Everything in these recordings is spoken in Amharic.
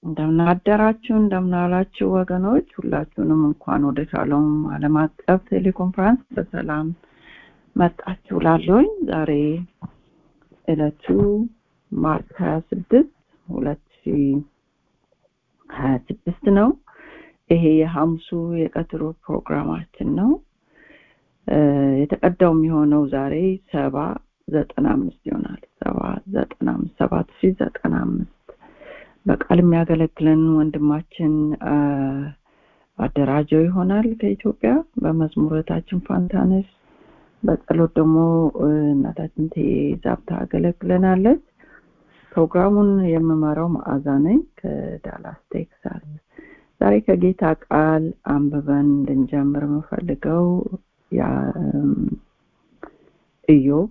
እንደምናደራችሁ እንደምናላችሁ ወገኖች ሁላችሁንም እንኳን ወደ ሻሎም ዓለም አቀፍ ቴሌኮንፈረንስ በሰላም መጣችሁ ላለኝ ዛሬ እለቱ ማርች ሀያ ስድስት ሁለት ሺ ሀያ ስድስት ነው ይሄ የሐሙሱ የቀትሮ ፕሮግራማችን ነው የተቀዳው የሚሆነው ዛሬ ሰባ ዘጠና አምስት ይሆናል ሰባ ዘጠና አምስት ሰባት ሺ ዘጠና አምስት በቃል የሚያገለግለን ወንድማችን አደራጀው ይሆናል ከኢትዮጵያ በመዝሙረታችን ፋንታነስ በጸሎት ደግሞ እናታችን ዛብ ታገለግለናለች ፕሮግራሙን የምመራው መዓዛ ነኝ ከዳላስ ቴክሳስ ዛሬ ከጌታ ቃል አንብበን እንድንጀምር የምፈልገው ኢዮብ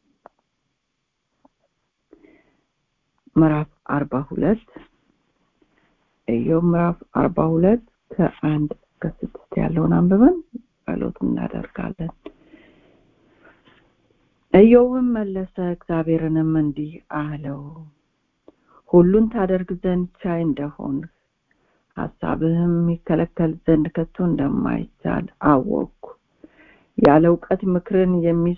ምዕራፍ አርባ ሁለት ኢዮብ ምዕራፍ አርባ ሁለት ከአንድ እስከ ስድስት ያለውን አንብበን ጸሎት እናደርጋለን ኢዮብም መለሰ እግዚአብሔርንም እንዲህ አለው ሁሉን ታደርግ ዘንድ ቻይ እንደሆን ሀሳብህም የሚከለከል ዘንድ ከቶ እንደማይቻል አወቅኩ ያለ እውቀት ምክርን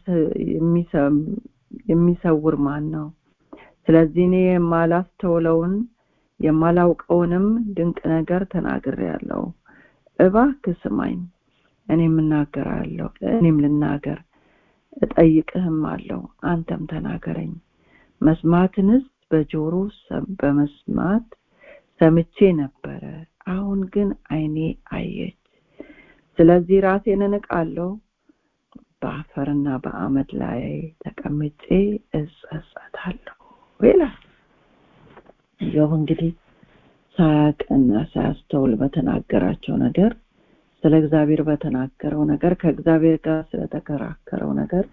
የሚሰውር ማን ነው ስለዚህ እኔ የማላስተውለውን የማላውቀውንም ድንቅ ነገር ተናግር ያለው እባክህ ስማኝ እኔም እናገራለሁ እኔም ልናገር እጠይቅህም አለው አንተም ተናገረኝ መስማትንስ በጆሮ በመስማት ሰምቼ ነበረ አሁን ግን አይኔ አየች ስለዚህ ራሴን እንቃለሁ በአፈርና በአመድ ላይ ተቀምጬ እጸጸታለሁ ይላል ኢዮብ እንግዲህ ሳያቅና ሳያስተውል በተናገራቸው ነገር ስለ እግዚአብሔር በተናገረው ነገር ከእግዚአብሔር ጋር ስለተከራከረው ነገር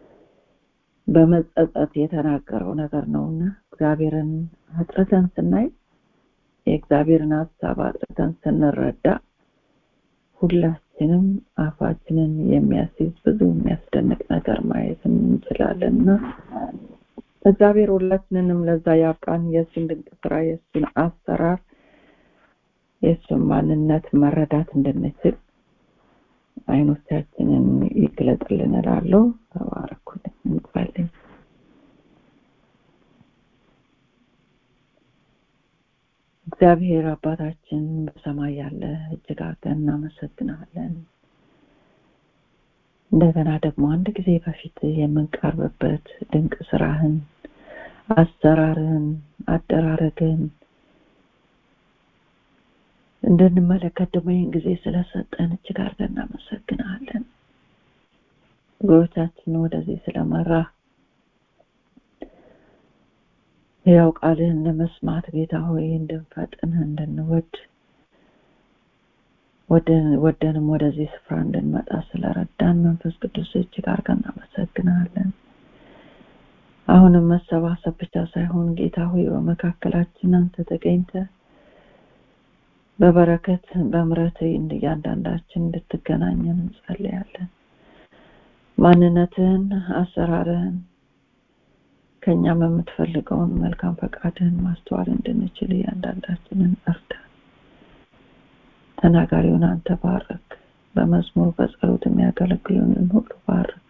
በመጸጸት የተናገረው ነገር ነውና እግዚአብሔርን አጥርተን ስናይ የእግዚአብሔርን ሀሳብ አጥርተን ስንረዳ ሁላችንም አፋችንን የሚያስይዝ ብዙ የሚያስደንቅ ነገር ማየት እንችላለን እና እግዚአብሔር ሁላችንንም ለዛ ያብቃን የእሱን ድንቅ ስራ የእሱን አሰራር የእሱን ማንነት መረዳት እንድንችል አይኖቻችንን ይግለጥልን እላለሁ ተባረኩልን እንጸልይ እግዚአብሔር አባታችን በሰማይ ያለ እጅግ አድርገን እናመሰግናለን እንደገና ደግሞ አንድ ጊዜ በፊት የምንቀርብበት ድንቅ ስራህን አሰራርህን አደራረግህን እንድንመለከት ደግሞ ይህን ጊዜ ስለሰጠን እጅግ አድርገን እናመሰግናለን እግሮቻችን ወደዚህ ስለመራ ያው ቃልህን ለመስማት ጌታ ሆይ እንድንፈጥን እንድንወድ ወደንም ወደዚህ ስፍራ እንድንመጣ ስለረዳን መንፈስ ቅዱስ እጅግ አድርገን እናመሰግናለን አሁንም መሰባሰብ ብቻ ሳይሆን ጌታ ሆይ በመካከላችን አንተ ተገኝተ በበረከት በምረት እያንዳንዳችን እንድትገናኘን እንጸልያለን ማንነትህን አሰራርህን ከኛም የምትፈልገውን መልካም ፈቃድህን ማስተዋል እንድንችል እያንዳንዳችንን እርዳ ተናጋሪውን አንተ ባርክ በመዝሙር በጸሎት የሚያገለግሉንን ሁሉ ባርክ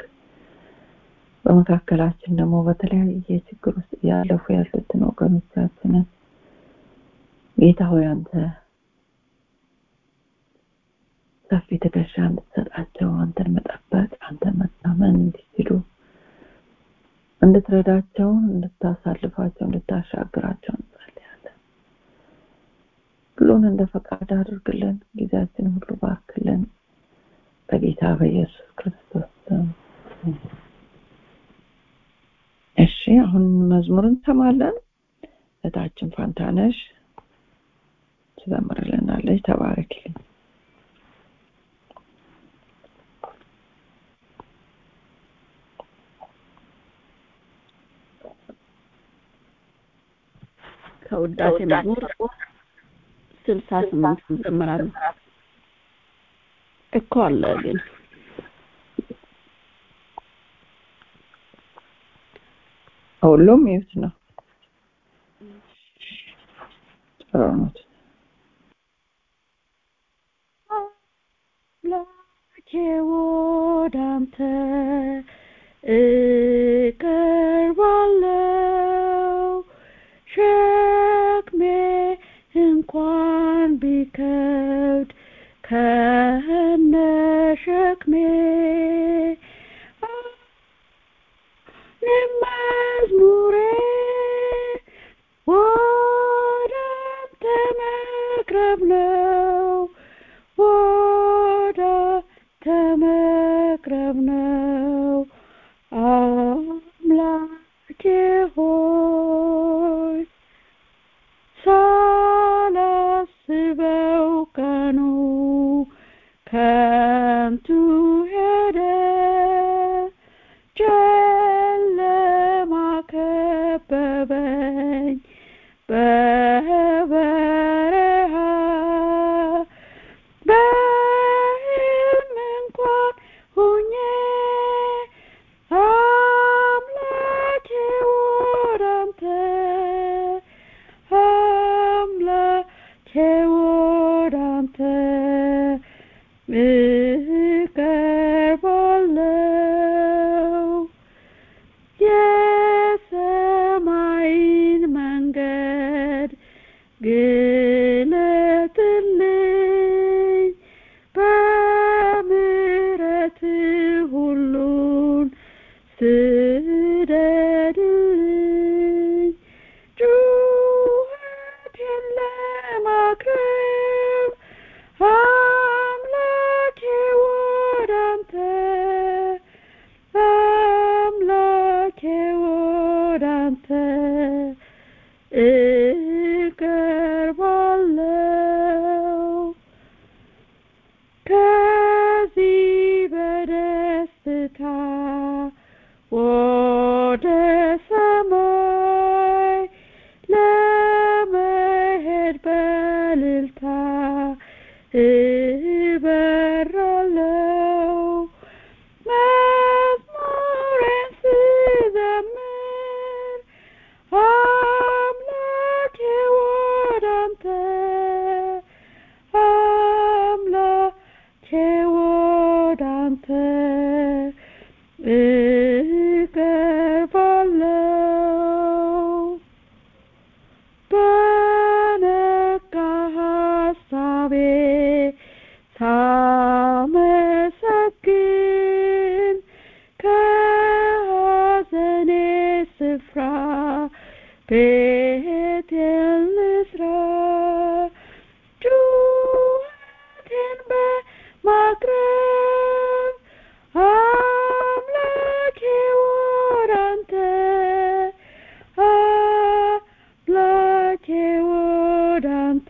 በመካከላችን ደግሞ በተለያየ ችግር ውስጥ እያለፉ ያሉትን ወገኖቻችንን ጌታ ሆይ አንተ ሰፊ ትከሻ እንድትሰጣቸው አንተን መጠበቅ አንተን መታመን እንዲችሉ እንድትረዳቸው እንድታሳልፋቸው እንድታሻግራቸው እንጸልያለን ሁሉን እንደ ፈቃድ አድርግልን ጊዜያችን ሁሉ ባርክልን በጌታ በኢየሱስ ክርስቶስ እሺ አሁን መዝሙር እንሰማለን እታችን ፋንታነሽ ትዘምርልናለች ተባረክልኝ ከውዳሴ መዝሙር ስልሳ ስምንት እንዘምራለን እኮ አለ ግን ሁሉም ይሁት ነው ጥሩ ነው ቢከብድ ከነሸክሜ መዝሙሬ ወደ አንተ መቅረብ ነው ወደ አንተ መቅረብ ነው አምላኬ ሆይ ሳላስበው ቀኑ ከንቱ ሄደ ጨለማ ከበበኝ በበረሃ በሕልም እንኳን ሁኜ አምላኬ ወደ አንተ አምላኬ ወደ አንተ እቀርባለሁ የሰማይን መንገድ ግለጥልኝ በምሕረት ሁሉን ስደድልኝ ጩኸቴን ለማቅረብ አምላኬ ወደ አንተ አምላኬ ወደ አንተ እቀርባለሁ ከዚህ በደስታ ወደ ሰማይ ለመሄድ በልልታ እበራለሁ መዝሙሬን ስዘምር አምላኬ ወደ አንተ አምላኬ ወደ አንተ እቀርባለሁ በነቃ ሀሳቤ ሳመሰግን ከሐዘኔ ስፍራ ቤቴን ልስራ ጩኸቴን በማቅረብ አምላኬ ወደ አንተ አምላኬ ወደ አንተ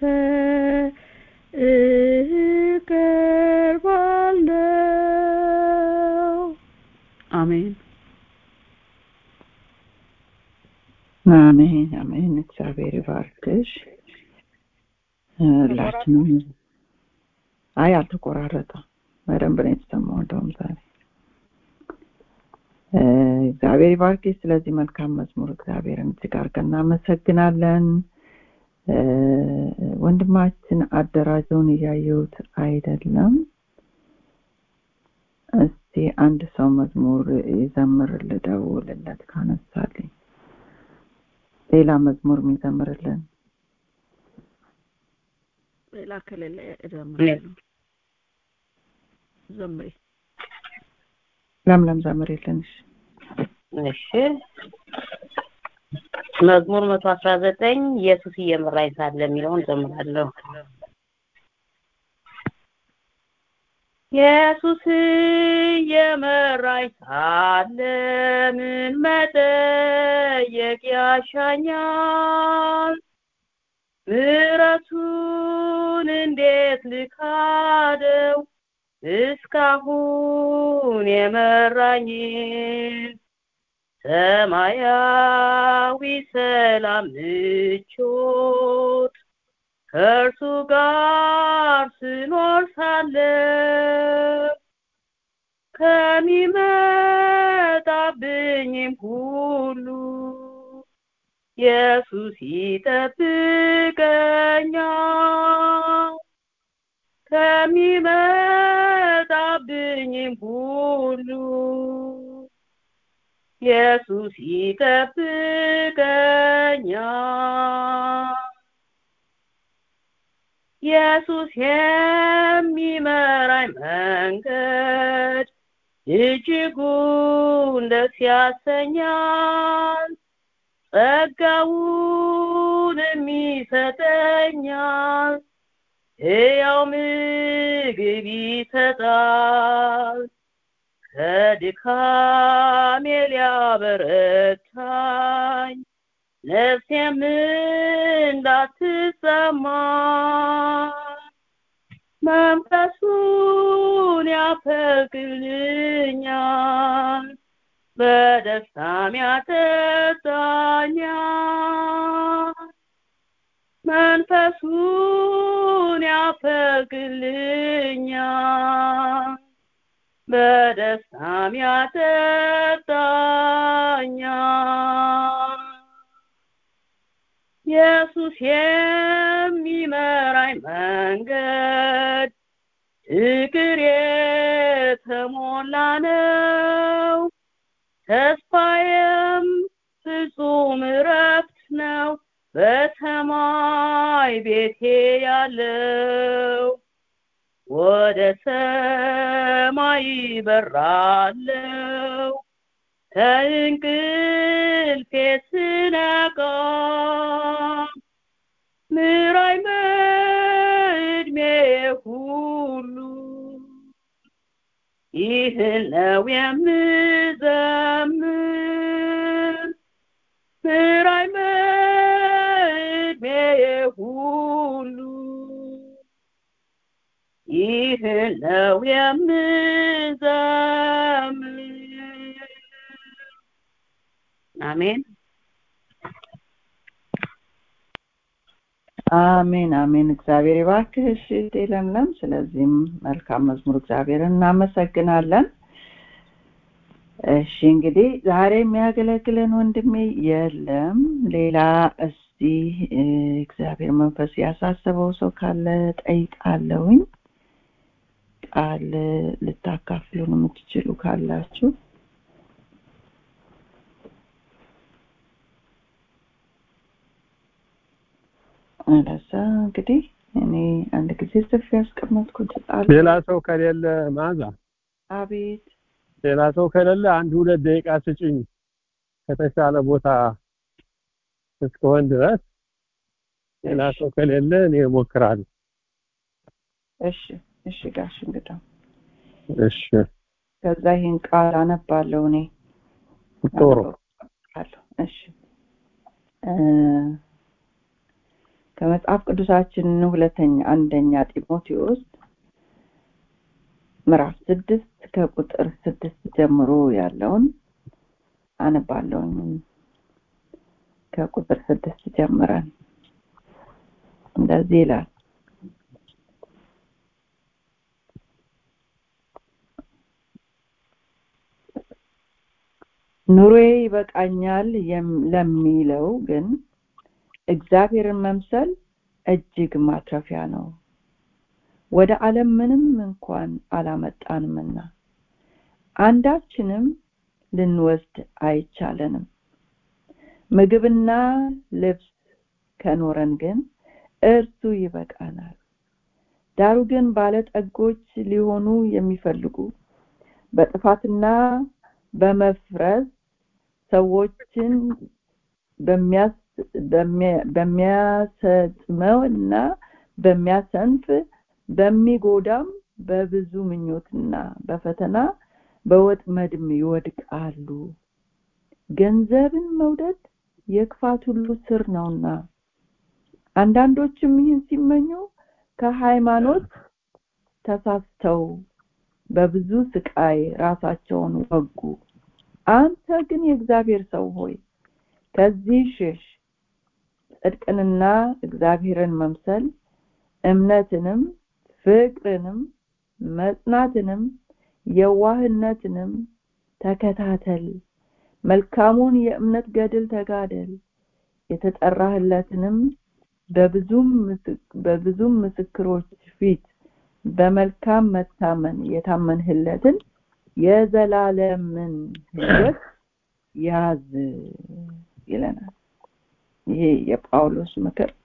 እቀርባለሁ አሜን አሜን አሜን እግዚአብሔር ይባርክሽ ሁላችንም አይ አልተቆራረጠም በደንብ ነው የተሰማው እንደውም ዛሬ እ፣ እግዚአብሔር ይባርክሽ ስለዚህ መልካም መዝሙር እግዚአብሔርን እጅግ አድርገን እናመሰግናለን እ፣ ወንድማችን አደራጀውን እያየሁት አይደለም እስቲ አንድ ሰው መዝሙር ይዘምር ልደውልለት ካነሳልኝ ሌላ መዝሙር የሚዘምርልን ሌላ ከሌለ እዘምራለሁ ዘምሪ ለምለም ዘምሪልን እሺ እሺ መዝሙር መቶ አስራ ዘጠኝ ኢየሱስ እየመራኝ ሳለ የሚለውን ዘምራለሁ ኢየሱስ እየመራኝ ሳለ ምን መጠየቅ ያሻኛል ምሕረቱን እንዴት ልካደው እስካሁን የመራኝን ሰማያዊ ሰላም ምቾት ከእርሱ ጋር ስኖር ሳለ ከሚመጣብኝም ሁሉ ኢየሱስ ይጠብቀኛል ከሚመጣብኝም ሁሉ ኢየሱስ ይጠብቀኛል ኢየሱስ የሚመራኝ መንገድ እጅጉን ደስ ያሰኛል ጸጋውንም ይሰጠኛል ሕያው ምግብ ይሰጣል ከድካሜ ሊያበረታኝ ነፍሴም እንዳትሰማ መንፈሱን ያፈልቅልኛል በደስታም ያጠጣኛል መንፈሱን ያፈልቅልኛል በደስታም ያጠጣኛል ኢየሱስ የሚመራኝ መንገድ ፍቅር የተሞላ ነው ተስፋዬም ፍጹም እረፍት ነው በሰማይ ቤቴ ያለው ወደ ሰማይ በራለው ከእንቅልፌ ስነቃ ምራይ በዕድሜ ሁሉ ይህን ነው የምዘምር ምራይ በዕድሜ ሁሉ ይህን ነው የምዘምር አሜን አሜን አሜን እግዚአብሔር ይባርክህ እሺ እህቴ ለምለም ስለዚህም መልካም መዝሙር እግዚአብሔርን እናመሰግናለን እሺ እንግዲህ ዛሬ የሚያገለግለን ወንድሜ የለም ሌላ እስቲ እግዚአብሔር መንፈስ ያሳሰበው ሰው ካለ ጠይቃለሁኝ ቃል ልታካፍሉን የምትችሉ ካላችሁ አለዛ እንግዲህ እኔ አንድ ጊዜ ጽፌ ያስቀመጥኩት ቃል ሌላ ሰው ከሌለ ማዛ አቤት ሌላ ሰው ከሌለ አንድ ሁለት ደቂቃ ስጭኝ ከተሻለ ቦታ እስከሆን ድረስ ሌላ ሰው ከሌለ እኔ እሞክራለሁ እሺ እሺ ጋሽ እንግዳው እሺ ከዛ ይህን ቃል አነባለሁ እኔ ጥሩ አነባለሁ። እሺ እ ከመጽሐፍ ቅዱሳችን ሁለተኛ አንደኛ ጢሞቴዎስ ምዕራፍ ስድስት ከቁጥር ስድስት ጀምሮ ያለውን አነባለሁኝ ከቁጥር ስድስት ጀምረን እንደዚህ ይላል ኑሮዬ ይበቃኛል የም- ለሚለው ግን እግዚአብሔርን መምሰል እጅግ ማትረፊያ ነው ወደ ዓለም ምንም እንኳን አላመጣንምና አንዳችንም ልንወስድ አይቻለንም ምግብና ልብስ ከኖረን ግን እርሱ ይበቃናል ዳሩ ግን ባለጠጎች ሊሆኑ የሚፈልጉ በጥፋትና በመፍረስ ሰዎችን በሚያስ- በሚያ- በሚያሰጥመውና በሚያሰንፍ በሚጎዳም በብዙ ምኞትና በፈተና በወጥመድም ይወድቃሉ ገንዘብን መውደድ የክፋት ሁሉ ስር ነውና አንዳንዶችም ይህን ሲመኙ ከሃይማኖት ተሳስተው በብዙ ስቃይ ራሳቸውን ወጉ አንተ ግን የእግዚአብሔር ሰው ሆይ ከዚህ ሽሽ ጽድቅንና እግዚአብሔርን መምሰል እምነትንም ፍቅርንም መጽናትንም የዋህነትንም ተከታተል መልካሙን የእምነት ገድል ተጋደል የተጠራህለትንም በብዙም ምስክ- በብዙም ምስክሮች ፊት በመልካም መታመን የታመንህለትን የዘላለምን ህይወት ያዝ ይለናል ይሄ የጳውሎስ ምክር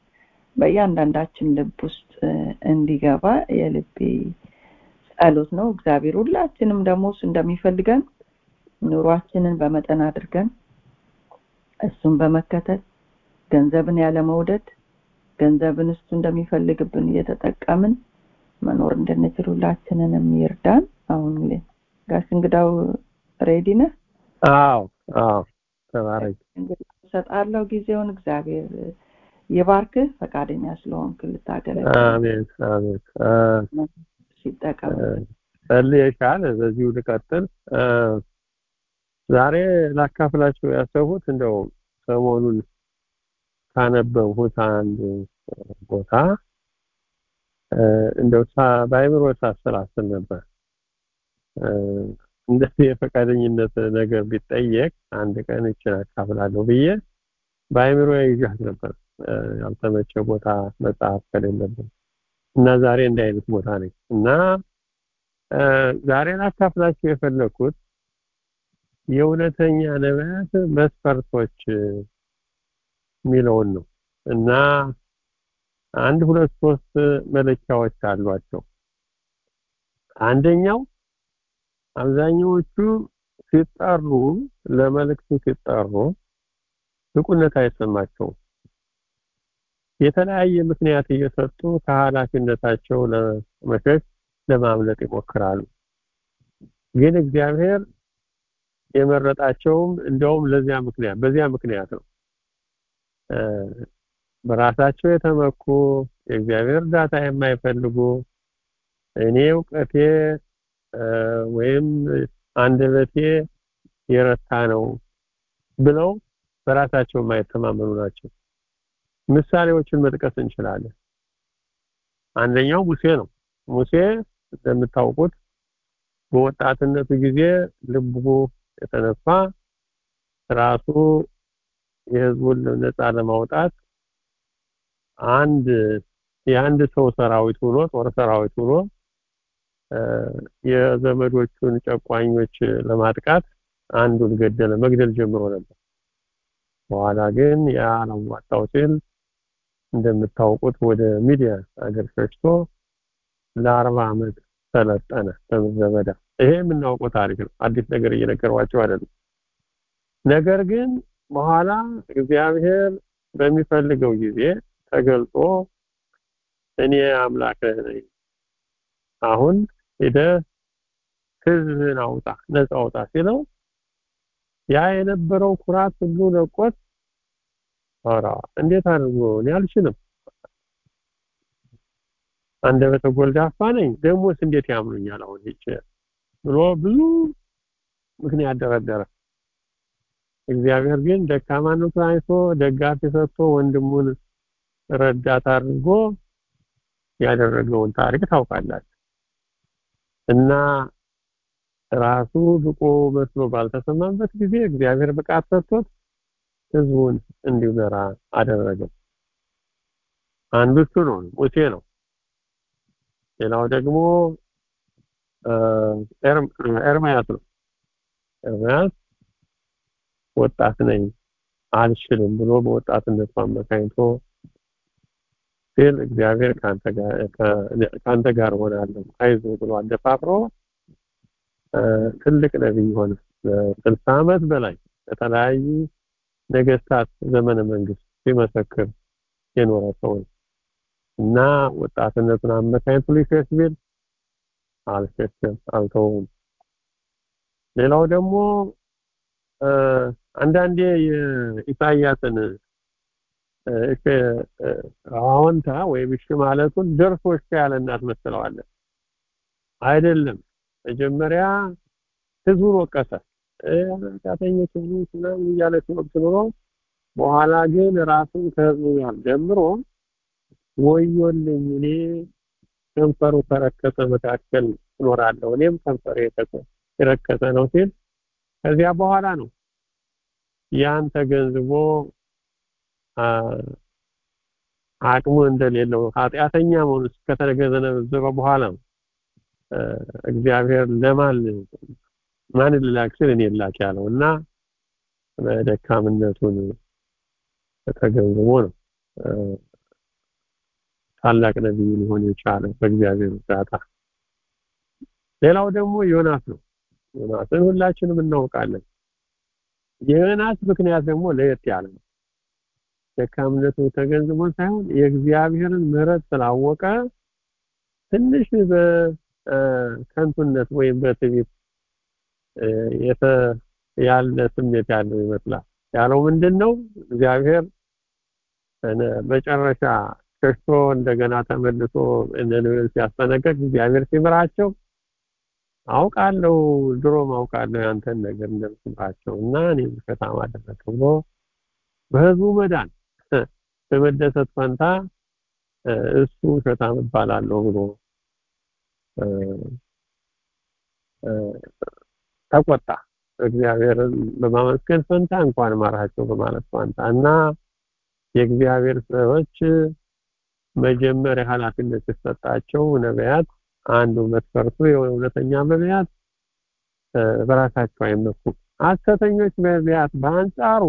በእያንዳንዳችን ልብ ውስጥ እንዲገባ የልቤ ጸሎት ነው። እግዚአብሔር ሁላችንም ደግሞ እሱ እንደሚፈልገን ኑሯችንን በመጠን አድርገን እሱን በመከተል ገንዘብን ያለ መውደድ ገንዘብን እሱ እንደሚፈልግብን እየተጠቀምን መኖር እንድንችል ሁላችንንም ይርዳን። አሁን ጋሽ እንግዳው ሬዲ ነህ? አዎ አዎ፣ ተባረክ። እንግዲህ እሰጣለሁ ጊዜውን። እግዚአብሔር ይባርክህ ፈቃደኛ ስለሆንክ ልታገለግል አሜን አሜን። ሲጠቀም ጸልየሻል። በዚሁ ልቀጥል። ዛሬ ላካፍላችሁ ያሰብሁት እንደው ሰሞኑን ካነበብሁት አንድ ቦታ እንደው በአይምሮ ሳሰላስል ነበር። እንደዚህ የፈቃደኝነት ነገር ቢጠየቅ አንድ ቀን ይችን አካፍላለሁ ብዬ በአይምሮ ይዣት ነበር። ያልተመቸ ቦታ መጽሐፍ ከሌለብን እና ዛሬ እንዲህ አይነት ቦታ ነኝ እና ዛሬ ላካፍላችሁ የፈለኩት የእውነተኛ ነቢያት መስፈርቶች የሚለውን ነው እና አንድ ሁለት ሶስት መለኪያዎች አሏቸው። አንደኛው አብዛኛዎቹ ሲጠሩ ለመልእክቱ ሲጠሩ ብቁነት አይሰማቸውም። የተለያየ ምክንያት እየሰጡ ከኃላፊነታቸው ለመሸሽ ለማምለጥ ይሞክራሉ። ግን እግዚአብሔር የመረጣቸውም እንደውም ለዚያ ምክንያት በዚያ ምክንያት ነው። በራሳቸው የተመኩ የእግዚአብሔር እርዳታ የማይፈልጉ እኔ እውቀቴ ወይም አንደበቴ የረታ ነው ብለው በራሳቸው የማይተማመኑ ናቸው። ምሳሌዎችን መጥቀስ እንችላለን። አንደኛው ሙሴ ነው። ሙሴ እንደምታውቁት በወጣትነቱ ጊዜ ልቡ የተነፋ ራሱ የህዝቡን ነፃ ለማውጣት አንድ የአንድ ሰው ሰራዊት ሆኖ ጦር ሰራዊት ሆኖ የዘመዶቹን ጨቋኞች ለማጥቃት አንዱን ገደለ፣ መግደል ጀምሮ ነበር። በኋላ ግን ያ አላዋጣው ሲል እንደምታውቁት ወደ ሚዲያ አገር ሸሽቶ ለአርባ ዓመት ሰለጠነ በምድረ በዳ። ይሄ የምናውቀው ታሪክ ነው። አዲስ ነገር እየነገሯቸው አይደለም። ነገር ግን በኋላ እግዚአብሔር በሚፈልገው ጊዜ ተገልጦ እኔ አምላክህ ነኝ፣ አሁን ሄደህ ህዝብህን አውጣ፣ ነፃ አውጣ ሲለው ያ የነበረው ኩራት ሁሉ ለቆት ኧረ እንዴት አድርጎ እኔ አልችልም፣ አንደበተ ጎልዳፋ ነኝ፣ ደግሞስ እንዴት ያምኑኛል አሁን ሂጅ ብሎ ብዙ ምክንያት ደረደረ። እግዚአብሔር ግን ደካማነቱን አይቶ ደጋፊ ሰጥቶ ወንድሙን ረዳት አድርጎ ያደረገውን ታሪክ ታውቃላችሁ። እና ራሱ ብቁ መስሎ ባልተሰማበት ጊዜ እግዚአብሔር ብቃት ሰጥቶት ህዝቡን እንዲመራ አደረገው። አንዱ እሱ ነው፣ ሙሴ ነው። ሌላው ደግሞ ኤርምያስ ነው። ኤርምያስ ወጣት ነኝ አልችልም ብሎ በወጣትነቱ አመካኝቶ ሲል እግዚአብሔር ከአንተ ጋር ሆናለሁ አይዞህ ብሎ አደፋፍሮ ትልቅ ነቢይ ሆነ። ስልሳ ዓመት በላይ በተለያዩ ነገስታት ዘመነ መንግስት ሲመሰክር የኖረ ሰው እና ወጣትነቱን አመካኝቶ ሊሸሽ ቢል አልሸሸም፣ አልተውም። ሌላው ደግሞ አንዳንዴ የኢሳያስን እሺ አዎንታ ወይም እሺ ማለቱን ደርሶ እሺ ያለ እናት መስለዋለን። አይደለም። መጀመሪያ ህዝቡን ወቀሰ። ኃጢአተኞች ህዝቡ ምናምን እያለ ሲወቅስ ኑሮ በኋላ ግን ራሱን ከህዝቡ ጋር ጀምሮ ወዮልኝ እኔ ከንፈሩ ከረከሰ መካከል እኖራለሁ እኔም ከንፈሬ የረከሰ ነው ሲል ከዚያ በኋላ ነው ያን ተገንዝቦ አቅሙ እንደሌለው ኃጢአተኛ መሆኑ ከተገነዘበ በኋላ ነው እግዚአብሔር ለማን ማን ልላክ ሲል እኔ ላክ ያለው እና በደካምነቱን ተገንዝቦ ነው ታላቅ ነቢይ ሊሆን የቻለ በእግዚአብሔር እርዳታ። ሌላው ደግሞ ዮናስ ነው። ዮናስን ሁላችንም እናውቃለን። የዮናስ ምክንያት ደግሞ ለየት ያለ ነው። ደካምነቱ ተገንዝቦ ሳይሆን የእግዚአብሔርን ምሕረት ስላወቀ ትንሽ በከንቱነት ወይም በትዕቢት የተ ያለ ስሜት ያለው ይመስላል። ያለው ምንድን ነው? እግዚአብሔር መጨረሻ ሸሽቶ እንደገና ተመልሶ ነነዌን ሲያስጠነቀቅ እግዚአብሔር ሲምራቸው አውቃለሁ ድሮም አውቃለሁ ያንተን ነገር እንደምትምራቸው እና እኔ ውሸታም አደረግህ ብሎ በህዝቡ መዳን በመደሰት ፈንታ እሱ ውሸታም እባላለሁ ብሎ ተቆጣ። እግዚአብሔርን በማመስገን ፈንታ እንኳን ማራቸው በማለት ፈንታ እና የእግዚአብሔር ሰዎች መጀመሪያ ኃላፊነት የተሰጣቸው ነቢያት አንዱ መስፈርቱ የእውነተኛ ነቢያት በራሳቸው አይመኩም። ሐሰተኞች ነቢያት በአንጻሩ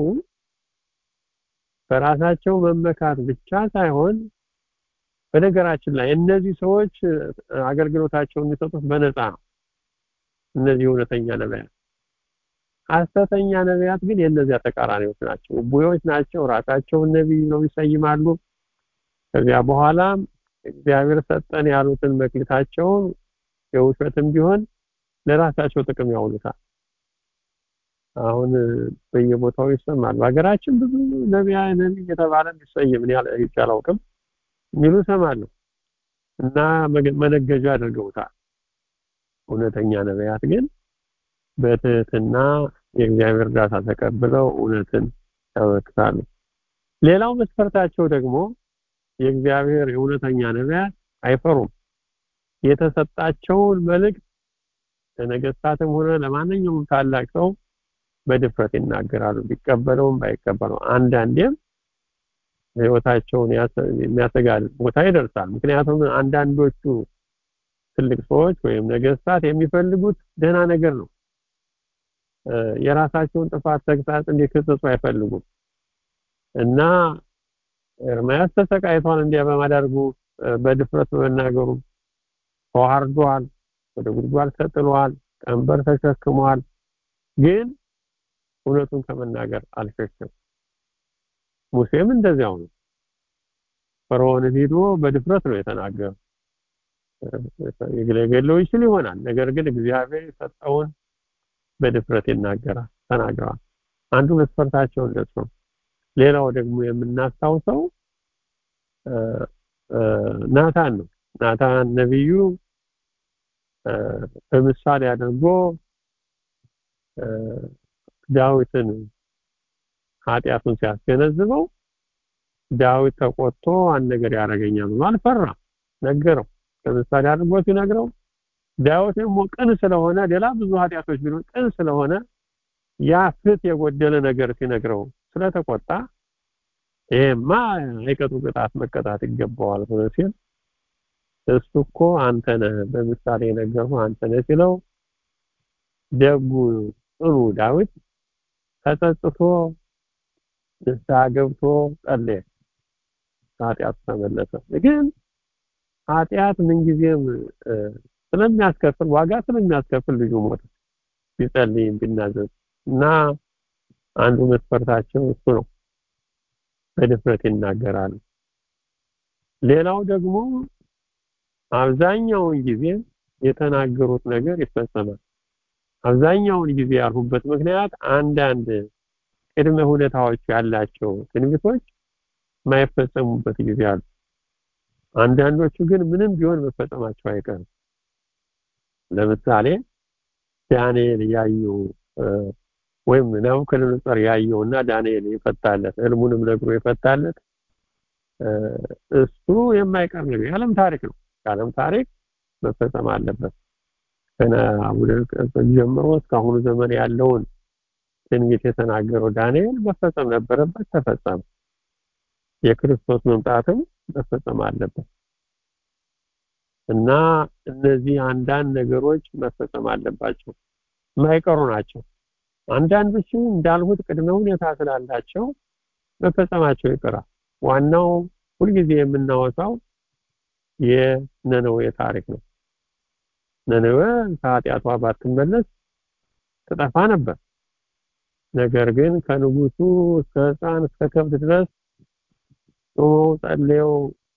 በራሳቸው መመካት ብቻ ሳይሆን በነገራችን ላይ እነዚህ ሰዎች አገልግሎታቸውን የሚሰጡት በነፃ ነው። እነዚህ እውነተኛ ነቢያት ሐሰተኛ ነቢያት ግን የእነዚያ ተቃራኒዎች ናቸው። ቡዮች ናቸው። ራሳቸውን ነቢይ ነው ይሰይማሉ። ከዚያ በኋላ እግዚአብሔር ሰጠን ያሉትን መክሊታቸውን የውሸትም ቢሆን ለራሳቸው ጥቅም ያውሉታል። አሁን በየቦታው ይሰማል። በሀገራችን ብዙ ነቢያ ነቢይ የተባለ ይሰይም እኔ አላውቅም የሚሉ እሰማለሁ እና መነገጃ አድርገውታል። እውነተኛ ነቢያት ግን በትህትና የእግዚአብሔር እርዳታ ተቀብለው እውነትን ያበረክታሉ። ሌላው መስፈርታቸው ደግሞ የእግዚአብሔር የእውነተኛ ነቢያት አይፈሩም። የተሰጣቸውን መልእክት ለነገስታትም ሆነ ለማንኛውም ታላቅ ሰው በድፍረት ይናገራሉ። ቢቀበለውም ባይቀበለው አንዳንዴም ህይወታቸውን የሚያሰጋ ቦታ ይደርሳል። ምክንያቱም አንዳንዶቹ ትልቅ ሰዎች ወይም ነገስታት የሚፈልጉት ደህና ነገር ነው። የራሳቸውን ጥፋት ተግሳጽ እንዲከሰሱ አይፈልጉም እና ኤርምያስ ተሰቃይቷል እንዲያ በማዳርጉ በድፍረት በመናገሩ ተዋርዷል፣ ወደ ጉድጓድ ተጥሏል፣ ቀንበር ተሸክሟል። ግን እውነቱን ከመናገር አልሸሸም። ሙሴም እንደዚያው ነው። ፈርዖንን ሂዶ በድፍረት ነው የተናገረው። ሊገድለው ይችል ይሆናል። ነገር ግን እግዚአብሔር የሰጠውን በድፍረት ይናገራል ተናግረዋል። አንዱ መስፈርታቸው እንደሱ ነው። ሌላው ደግሞ የምናስታውሰው ናታን ነው። ናታን ነቢዩ በምሳሌ አድርጎ ዳዊትን ኃጢአቱን ሲያስገነዝበው ዳዊት ተቆጥቶ አንድ ነገር ያደርገኛል ብሎ አልፈራም፣ ነገረው። ለምሳሌ አድርጎ ሲነግረው ዳዊት ደግሞ ቅን ስለሆነ ሌላ ብዙ ኃጢአቶች ቢሆን ቅን ስለሆነ ያ ፍት የጎደለ ነገር ሲነግረው ስለተቆጣ ይሄማ አይቀጡ ቅጣት መቀጣት ይገባዋል ብሎ ሲል እሱ እኮ አንተ ነህ በምሳሌ የነገርኩህ አንተ ነህ ሲለው ደጉ ጥሩ ዳዊት ተጸጽቶ ንስሐ ገብቶ ጸለየ። ኃጢአቱ ተመለሰ። ግን ኃጢአት ምንጊዜም ስለሚያስከፍል ዋጋ ስለሚያስከፍል ልጁ ሞተ። ቢጸልይም ቢናዘዝ እና አንዱ መስፈርታቸው እሱ ነው። በድፍረት ይናገራሉ። ሌላው ደግሞ አብዛኛውን ጊዜ የተናገሩት ነገር ይፈጸማል። አብዛኛውን ጊዜ ያልሁበት ምክንያት አንዳንድ ቅድመ ሁኔታዎች ያላቸው ትንቢቶች የማይፈጸሙበት ጊዜ አሉ። አንዳንዶቹ ግን ምንም ቢሆን መፈጸማቸው አይቀርም። ለምሳሌ ዳንኤል ያየው ወይም ናቡከደነፆር ያየው እና ዳንኤል የፈታለት ህልሙንም ነግሮ የፈታለት እሱ የማይቀር ነገር የዓለም ታሪክ ነው። የዓለም ታሪክ መፈጸም አለበት። ገና ጀምሮ እስካሁኑ ዘመን ያለውን ትንቢት የተናገረው ዳንኤል መፈጸም ነበረበት፣ ተፈጸመ። የክርስቶስ መምጣትም መፈጸም አለበት እና እነዚህ አንዳንድ ነገሮች መፈጸም አለባቸው፣ የማይቀሩ ናቸው። አንዳንዶቹ እንዳልሁት ቅድመ ሁኔታ ስላላቸው መፈጸማቸው ይቀራል። ዋናው ሁልጊዜ የምናወሳው የነነዌ ታሪክ ነው። ነነዌ ከኃጢአቷ ባትመለስ ትጠፋ ነበር። ነገር ግን ከንጉሱ እስከ ሕፃን እስከ ከብት ድረስ ጾመው ጸልየው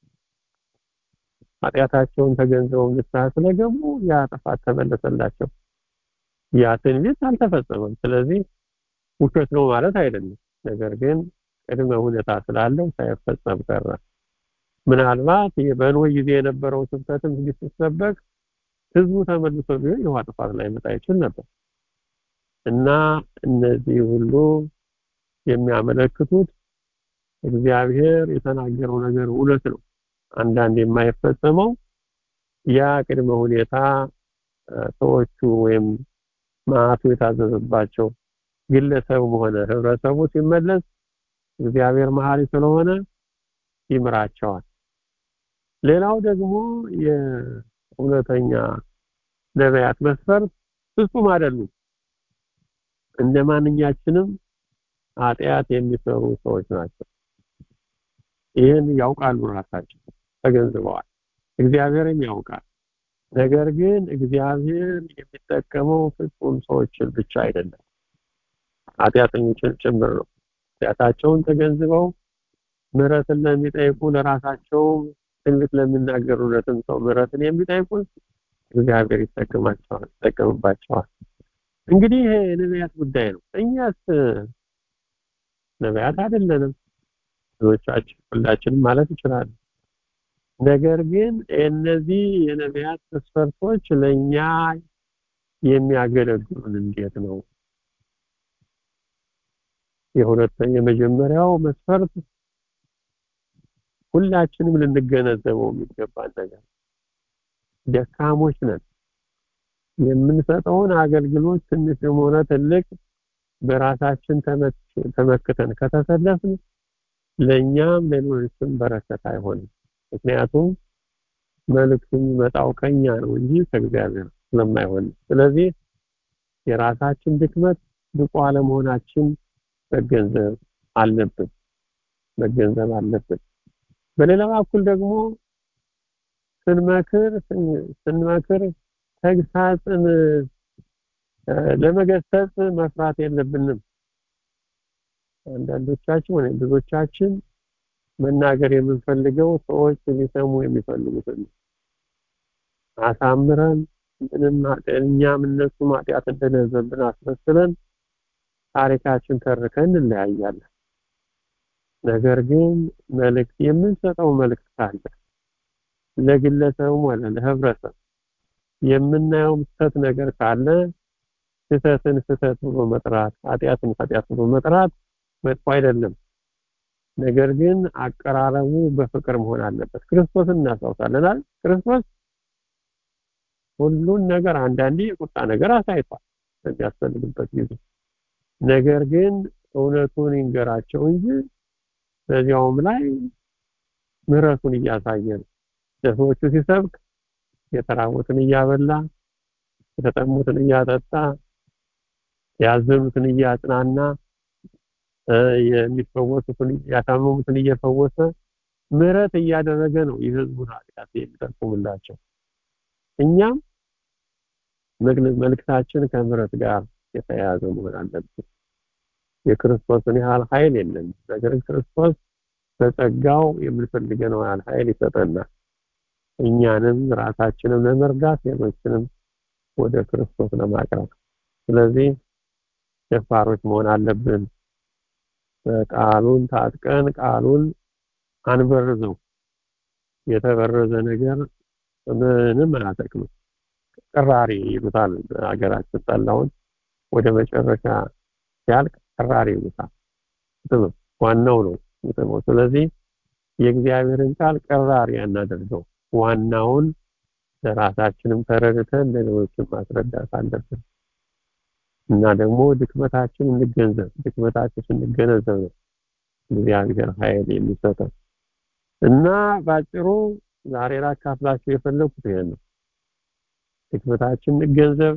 ኃጢአታቸውን ተገንዝበው ንስሐ ስለገቡ ያ ጥፋት ተመለሰላቸው። ያ ትንቢት አልተፈጸመም። ስለዚህ ውሸት ነው ማለት አይደለም። ነገር ግን ቅድመ ሁኔታ ስላለው ሳይፈጸም ቀረ። ምናልባት በኖህ ጊዜ የነበረው ስብከትም ሲሰበክ ህዝቡ ተመልሶ ቢሆን የውሃ ጥፋት ላይ መጣ ይችል ነበር እና እነዚህ ሁሉ የሚያመለክቱት እግዚአብሔር የተናገረው ነገር እውነት ነው። አንዳንድ የማይፈጸመው ያ ቅድመ ሁኔታ ሰዎቹ ወይም ማዕቱ የታዘዘባቸው ግለሰቡም ሆነ ህብረተሰቡ ሲመለስ እግዚአብሔር መሐሪ ስለሆነ ይምራቸዋል። ሌላው ደግሞ የእውነተኛ ነቢያት መስፈርት ፍጹም አይደሉም። እንደ ማንኛችንም ኃጢአት የሚሰሩ ሰዎች ናቸው። ይህን ያውቃሉ፣ ራሳቸው ተገንዝበዋል። እግዚአብሔርም ያውቃል። ነገር ግን እግዚአብሔር የሚጠቀመው ፍጹም ሰዎችን ብቻ አይደለም፣ ኃጢአተኞችን ጭምር ነው። ኃጢአታቸውን ተገንዝበው ምሕረትን ለሚጠይቁ ለራሳቸው ትንቢት ለሚናገሩለትም ሰው ምሕረትን የሚጠይቁን እግዚአብሔር ይጠቀማቸዋል ይጠቀምባቸዋል። እንግዲህ ይሄ የነቢያት ጉዳይ ነው። እኛስ ነቢያት አይደለንም። ብዙዎቻችን ሁላችንም ማለት ይችላል። ነገር ግን እነዚህ የነቢያት መስፈርቶች ለእኛ የሚያገለግሉን እንዴት ነው? የሁለተኛ የመጀመሪያው መስፈርት ሁላችንም ልንገነዘበው የሚገባን ነገር ደካሞች ነን። የምንሰጠውን አገልግሎት ትንሽም ሆነ ትልቅ በራሳችን ተመክተን ከተሰለፍን ለእኛም ለሌሎችም በረከት አይሆንም። ምክንያቱም መልእክቱ የሚመጣው ከኛ ነው እንጂ ከእግዚአብሔር ስለማይሆን፣ ስለዚህ የራሳችን ድክመት ብቁ አለመሆናችን መገንዘብ አለብን መገንዘብ አለብን። በሌላ በኩል ደግሞ ስንመክር ስንመክር ተግሳጽን ለመገሰጽ መፍራት የለብንም። አንዳንዶቻችን ወይ ብዙዎቻችን መናገር የምንፈልገው ሰዎች ሊሰሙ የሚፈልጉትን አሳምረን ምንም እኛም እነሱም ኃጢአት እንደሌለብን አስመስለን ታሪካችን ተርከን እንለያያለን። ነገር ግን መልእክት የምንሰጠው መልእክት ካለ ለግለሰቡም ሆነ ለህብረተሰብ የምናየው ስህተት ነገር ካለ ስህተትን ስህተት ብሎ መጥራት፣ ኃጢአትን ኃጢአት ብሎ መጥራት መጥፎ አይደለም። ነገር ግን አቀራረቡ በፍቅር መሆን አለበት። ክርስቶስን እናስታውሳለናል። ክርስቶስ ሁሉን ነገር አንዳንዴ የቁጣ ነገር አሳይቷል በሚያስፈልግበት ጊዜ። ነገር ግን እውነቱን ይንገራቸው እንጂ በዚያውም ላይ ምሕረቱን እያሳየ ነው። ለሰዎቹ ሲሰብክ የተራቡትን እያበላ የተጠሙትን እያጠጣ ያዘኑትን እያጽናና የሚፈወሱትን ያታመሙትን እየፈወሰ ምሕረት እያደረገ ነው የህዝቡን ኃጢአት የሚጠቁምላቸው። እኛም መልእክታችን ከምሕረት ጋር የተያያዘ መሆን አለብን። የክርስቶስን ያህል ኃይል የለም። ነገር ግን ክርስቶስ በጸጋው የምንፈልገውን ያህል ኃይል ይሰጠናል። እኛንም ራሳችንም ለመርዳት ሌሎችንም ወደ ክርስቶስ ለማቅረብ። ስለዚህ ደፋሮች መሆን አለብን። ቃሉን ታጥቀን ቃሉን አንበርዘው። የተበረዘ ነገር ምንም አያጠቅምም። ቅራሪ ይሉታል ሀገራችን ጠላውን ወደ መጨረሻ ሲያልቅ ቅራሪ ይሉታል። ዋናው ነው ጥቅሙ። ስለዚህ የእግዚአብሔርን ቃል ቅራሪ አናደርገው። ዋናውን ለራሳችንም ተረድተን ለሌሎችም ማስረዳት አለብን እና ደግሞ ድክመታችን እንገንዘብ። ድክመታችን ስንገነዘብ ነው እግዚአብሔር ኃይል የሚሰጠው እና ባጭሩ ዛሬ ላካፍላችሁ የፈለኩት ይሄን ነው። ድክመታችን እንገንዘብ።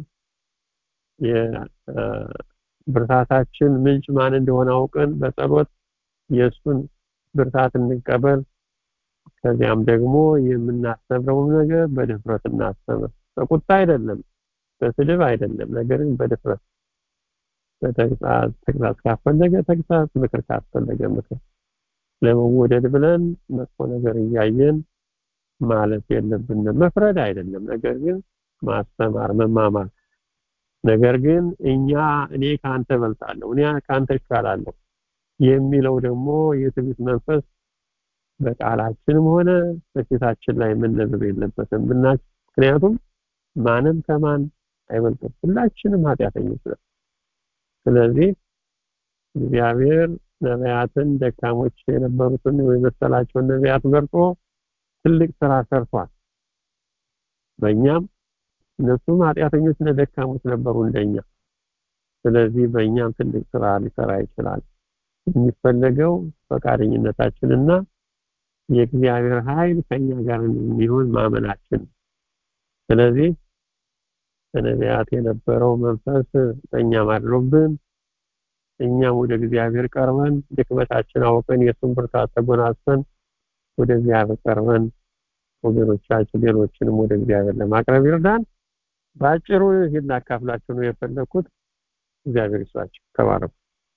የብርታታችን ምንጭ ማን እንደሆነ አውቀን በጸሎት የእሱን ብርታት እንቀበል። ከዚያም ደግሞ የምናስተምረውን ነገር በድፍረት እናስተምር። በቁጣ አይደለም፣ በስድብ አይደለም፣ ነገር ግን በድፍረት በተግሳጽ ተግሳጽ ካስፈለገ ተግሳጽ፣ ምክር ካስፈለገ ምክር። ለመወደድ ብለን መጥፎ ነገር እያየን ማለት የለብንም። መፍረድ አይደለም፣ ነገር ግን ማስተማር፣ መማማር። ነገር ግን እኛ እኔ ካንተ እበልጣለሁ፣ እኔ ካንተ እሻላለሁ የሚለው ደግሞ የትዕቢት መንፈስ በቃላችንም ሆነ በፊታችን ላይ መነበብ የለበትም። ምክንያቱም ማንም ከማን አይበልጥም፣ ሁላችንም ኃጢአተኞች ነን። ስለዚህ እግዚአብሔር ነቢያትን ደካሞች የነበሩትን የመሰላቸውን ነቢያት መርጦ ትልቅ ስራ ሰርቷል። በእኛም እነሱም ኃጢአተኞች እና ደካሞች ነበሩ እንደኛ። ስለዚህ በእኛም ትልቅ ስራ ሊሰራ ይችላል። የሚፈለገው ፈቃደኝነታችንና የእግዚአብሔር ኃይል ከኛ ጋር የሚሆን ማመናችን። ስለዚህ በነቢያት የነበረው መንፈስ በእኛም አድሮብን እኛም ወደ እግዚአብሔር ቀርበን ድክመታችን አውቀን የእሱን ብርታት ተጎናጽፈን ወደ እግዚአብሔር ቀርበን ወገኖቻችን ሌሎችንም ወደ እግዚአብሔር ለማቅረብ ይርዳን። በአጭሩ ይህን ላካፍላችሁ ነው የፈለኩት። እግዚአብሔር ይስጣችሁ። ተባረኩ።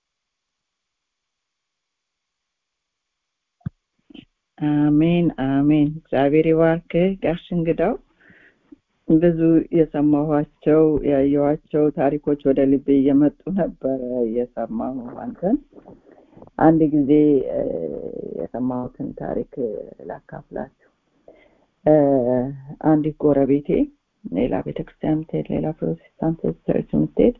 አሜን አሜን። እግዚአብሔር ይባርክህ ጋሽ እንግዳው። ብዙ የሰማኋቸው ያየኋቸው ታሪኮች ወደ ልቤ እየመጡ ነበረ እየሰማሁ አንተን አንድ ጊዜ የሰማሁትን ታሪክ ላካፍላችሁ። አንዲት ጎረቤቴ ሌላ ቤተክርስቲያን ምትሄድ ሌላ ፕሮቴስታንት ቸርች ምትሄድ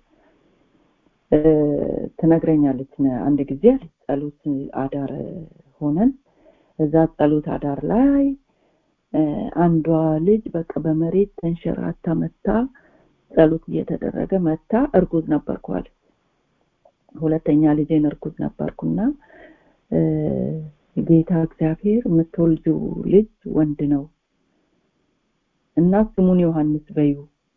ትነግረኛለች። አንድ ጊዜ ጸሎት አዳር ሆነን እዛ ጸሎት አዳር ላይ አንዷ ልጅ በቃ በመሬት ተንሸራታ መታ ጸሎት እየተደረገ መታ እርጉዝ ነበርኩ አለች። ሁለተኛ ልጄን እርጉዝ ነበርኩና ጌታ እግዚአብሔር የምትወልጂው ልጅ ወንድ ነው እና ስሙን ዮሐንስ በዩ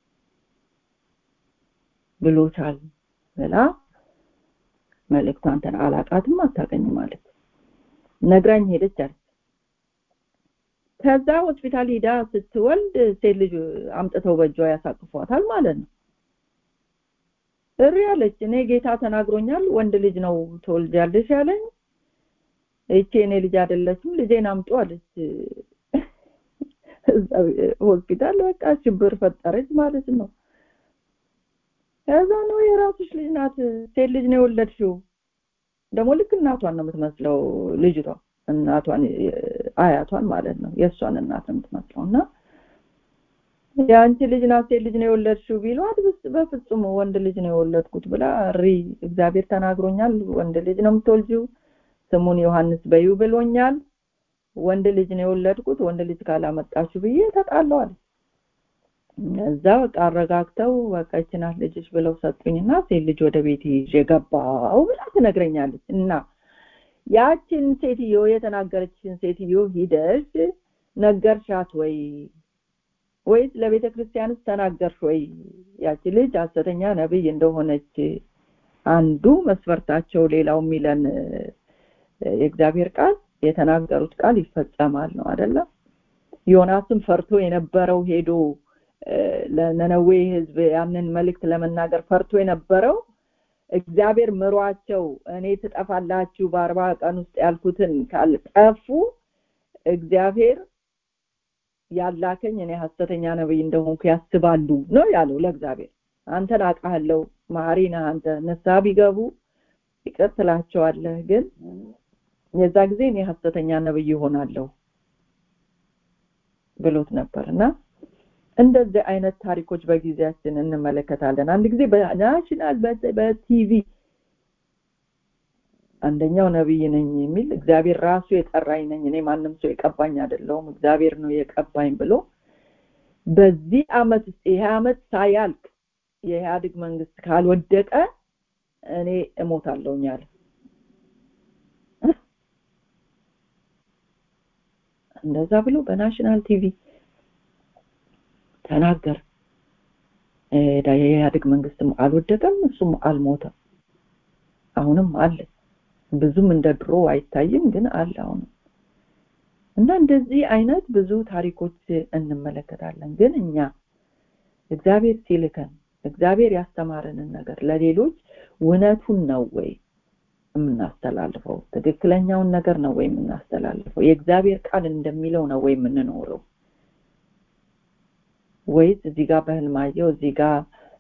ብሎታል ብላ መልእክቷን ተን አላቃትም አታገኝም ማለት ነግራኝ ሄደች አለች። ከዛ ሆስፒታል ሂዳ ስትወልድ ሴት ልጅ አምጥተው በእጇ ያሳቅፏታል ማለት ነው። እሪ አለች። እኔ ጌታ ተናግሮኛል፣ ወንድ ልጅ ነው ትወልጃለሽ ያለኝ። እቺ እኔ ልጅ አይደለችም፣ ልጄን አምጡ አለች። ሆስፒታል በቃ ሽብር ፈጠረች ማለት ነው። ከዛ ነው የራስሽ ልጅ ናት፣ ሴት ልጅ ነው የወለድሽው። ደግሞ ልክ እናቷን ነው የምትመስለው ልጅቷ እናቷን አያቷን ማለት ነው የእሷን እናት ነው የምትመስለው እና የአንቺ ልጅ ናት ሴት ልጅ ነው የወለድሽው ቢሏት በፍጹም ወንድ ልጅ ነው የወለድኩት ብላ ሪ እግዚአብሔር ተናግሮኛል ወንድ ልጅ ነው የምትወልጂው ስሙን ዮሐንስ በዩ ብሎኛል ወንድ ልጅ ነው የወለድኩት ወንድ ልጅ ካላመጣችሁ ብዬ ተጣለዋል እዛ በቃ አረጋግተው በቃ ይችናት ልጅሽ ብለው ሰጡኝና ሴት ልጅ ወደ ቤት ይዤ ገባው ብላ ትነግረኛለች እና ያችን ሴትዮ የተናገረችን ሴትዮ ሂደሽ ነገርሻት ወይ ወይስ ለቤተ ክርስቲያንስ ተናገርሽ ወይ ያቺ ልጅ ሐሰተኛ ነብይ እንደሆነች አንዱ መስፈርታቸው ሌላው የሚለን የእግዚአብሔር ቃል የተናገሩት ቃል ይፈጸማል ነው አይደለም ዮናስም ፈርቶ የነበረው ሄዶ ለነነዌ ህዝብ ያንን መልእክት ለመናገር ፈርቶ የነበረው እግዚአብሔር ምሯቸው እኔ ትጠፋላችሁ በአርባ ቀን ውስጥ ያልኩትን ካልጠፉ እግዚአብሔር ያላከኝ እኔ ሐሰተኛ ነብይ እንደሆንኩ ያስባሉ ነው ያለው ለእግዚአብሔር አንተን አውቃለሁ ማሪ ነህ አንተ ንስሐ ቢገቡ ይቅር ትላቸዋለህ ግን የዛ ጊዜ እኔ ሐሰተኛ ነብይ ይሆናለሁ ብሎት ነበር እና እንደዚህ አይነት ታሪኮች በጊዜያችን እንመለከታለን አንድ ጊዜ በናሽናል በቲቪ አንደኛው ነብይ ነኝ የሚል እግዚአብሔር ራሱ የጠራኝ ነኝ እኔ ማንም ሰው የቀባኝ አይደለሁም እግዚአብሔር ነው የቀባኝ ብሎ በዚህ አመት ውስጥ ይሄ አመት ሳያልቅ የኢህአዴግ መንግስት ካልወደቀ እኔ እሞታለሁኝ አለ እንደዛ ብሎ በናሽናል ቲቪ ተናገር የኢህአዴግ መንግስትም አልወደቀም እሱም አልሞተም አሁንም አለ ብዙም እንደ ድሮ አይታይም ግን አለ አሁንም እና እንደዚህ አይነት ብዙ ታሪኮች እንመለከታለን ግን እኛ እግዚአብሔር ሲልከን እግዚአብሔር ያስተማረንን ነገር ለሌሎች እውነቱን ነው ወይ የምናስተላልፈው ትክክለኛውን ነገር ነው ወይ የምናስተላልፈው የእግዚአብሔር ቃል እንደሚለው ነው ወይ የምንኖረው ወይስ እዚህ ጋር በህልማየው እዚህ ጋር